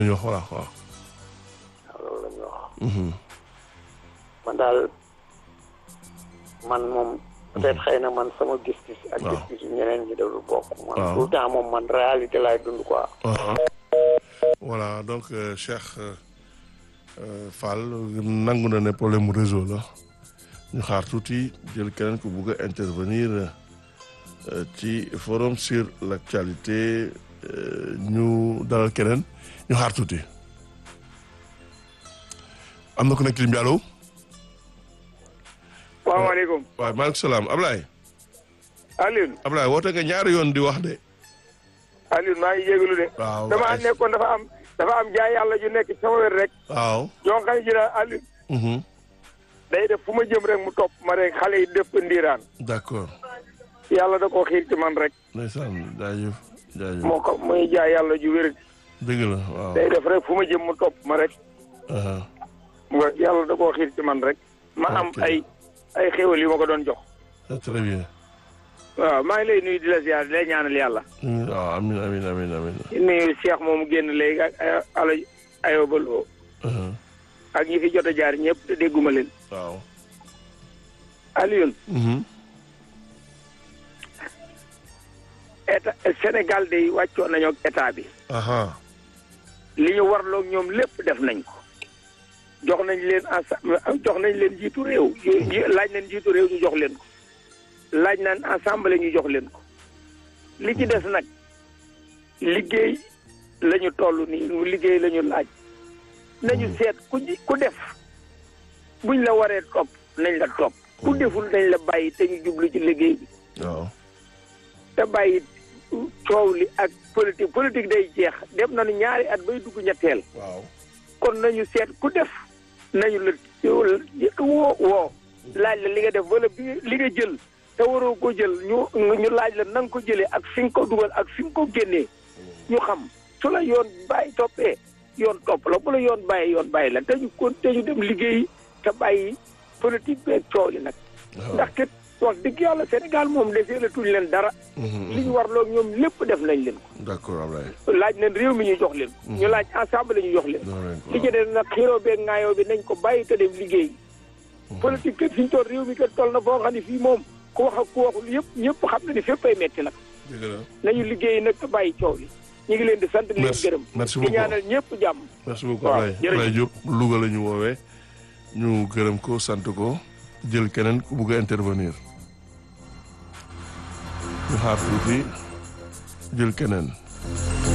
ñu wax voilà waaw. waaw loolu la ñu wax. man daal man moom. peut-être xëy na man sama gis-gis. ak waaw gis-gisu ñeneen ñi dalu bokk. man waaw. tout le temps moom man réalité laay dund quoi. voilà donc euh, Cheikh euh, euh, Fall nangu na ne problème mu réseau la ñu xaar tuuti jël keneen ku bugg a intervenir euh, ci forum sur l'actualité euh, ñu dalal keneen ñu xaar tuuti. am na ku nekk lim bi allo. salaamaaleykum waaw maaleykum salaam Ablaye. Alioune Ablaye woote nga ñaari yoon di wax de. Alioune maa ngi jégalu de. waaw dama waaye- nekkoon dafa am dafa am jaay yàlla ju nekk ci sama wér rek. waaw. yoo xam ne ji daal Alioune mhm, day def fu ma jëm rek mu topp ma rek xale yi dëpp ndiiraan d'accord. yàlla da koo xiir ci man rek ndeysaan jaajëf jaajëf. moo ko muy jaay yàlla ju wér dëgg la waaw. day def rek fu ma jëm mu topp ma rek aha, mu nga yàlla da koo xiir ci man rek ma am Ok. ay ay xéwal yi ma ko doon jox c'est très bien. waaw maa ngi lay nuyu di la ziar di lay ñaanal yàlla Mm, waaw amin amin amin amin. di nuyu Cheikh moomu génn léegi ak ay ala ayobaloo aha, ak ñi fi jot a jaar ñëpp te dégguma leen waaw. Alioune mhm, état Sénégal day wàccoon nañu ak état bi aha, li ñu warloog ñoom lépp def nañ ko jox nañ leen ensa- jox nañ leen jiitu réew yu- yu- laaj nañ jiitu réew ñu jox leen ko laaj nañ assemblée ñu jox leen ko li ci des nag liggéey la ñu toll nii mu liggéey la ñu laaj nañu seet ku ji ku def buñ la waree topp nañ la topp ku deful nañ la bàyyi te ñu jublu ci liggéey bi waaw. te bàyyi coow li ak politique politique day jeex dem nañu ñaari at bay dugg ñetteel waaw. kon nañu seet ku def nañu la woo woo laaj la li nga def wala bi li nga jël te waroo ko jël ñu ñu laaj la na nga ko jëlee ak fi nga ko dugal ak fi nga ko génnee ñu xam su la yoon bàyyi toppee yoon topp la bu la yoon bàyyi yoon bàyyi la te ñu kon te ñu dem liggéeyi te bàyyi politique beeg coow li nag waaw. ndax kat wax dëgg yàlla Sénégal moom desee la tuñ leen dara mhm, li ñu warloog ñoom lépp def nañ leen d'accord Ablaye. ko laaj nañ réew mi ñu jox leen ko ñu laaj ensemble ñu jox leen jox leen ko li ci des nag xiroo beeg ngaayoo bi nañ ko bàyyi te dem liggéey politique kat fi ñu toll réew mi kat toll na foo xam ne fii moom ku wax ak ku waxul yëpp ñëpp xam na ni fépp ay metti nag dëgg la. nañu liggéey nag te bàyyi coow li ñu ngi leen di sant di leen Merci. gërëm Merci di beaucoup. ñaanal ñëpp jàmm merci beaucoup waaw, Ablaye jërëjëf. Ablaye Diop Louga la ñu woowee ñu gërëm ko sant ko jël keneen ku bugg a intervenir ñu xaar tuuti jël keneen